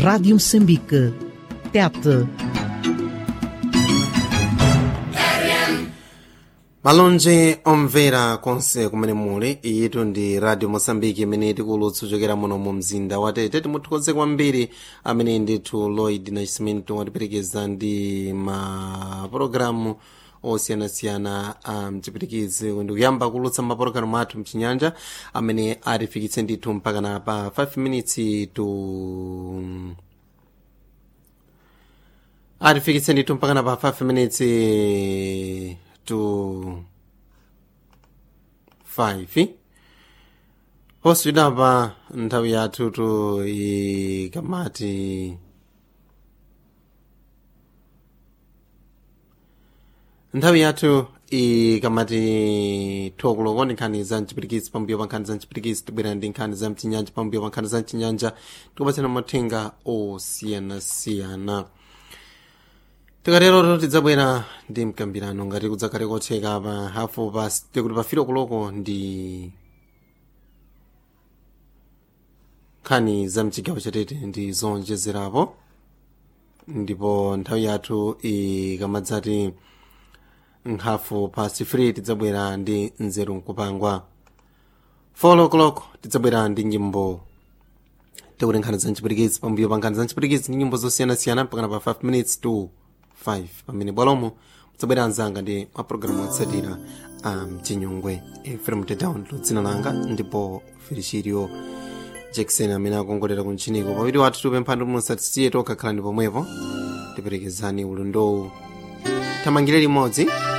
Rádio Moçambique. Tete. malonje omvera konse kumene muli iyitu ndi radio mosambiki imene tikulutsa kuchokera muno mu mzinda wa tete timuthokoze kwambiri amene ndithu lloyd nascimento watiperekeza ndi mapulogalamu osiyanasiyana a mchipirikizi ndikuyamba kulutsa mapulogalamu athu mchinyanja amene atifikitse ndithu mpaka na pa 5 minutes to atifikitse ndithu mpaka na pa 5 minutes to 5 posvidapa nthawi yathu tu ikamati nthawi yathu ikamati thokoloko ndi nkhani za mchipirikisi pambuyo pa nkhani za mchipirikisi tibwera ndi nkhani za mchinyanja pambuyo pa nkhani za mchinyanja tikupatsana mathenga osiyanasiyana tikatero tidzabwera ndi mkambirano ngati kudzakale kotheka pa hafu pa tikuti pafiro kuloko ndi nkhani za mchigawo chatete ndi zonjezerapo ndipo nthawi yathu ikamadzati nkhafu pa sifiri tidzabwera ndi nzeru nkupangwa 4 o'clock tidzabwera ndi nyimbo tikuti nkhani za mchipirikisi pambuyo pa nkhani za mchipirikisi ndi nyimbo zosiyanasiyana mpakana pa 5 minutes to 5 pamene bwalomo mudzabwera anzanga ndi mapulogalamu otsatira a mchinyungwe efrem tedown dzina langa ndipo felicirio jackson amene akongolera kuntchiniko pawiri wathu tupempha ndi musatisiye tokha khalani pomwepo tiperekezani ulondowu thamangire limodzi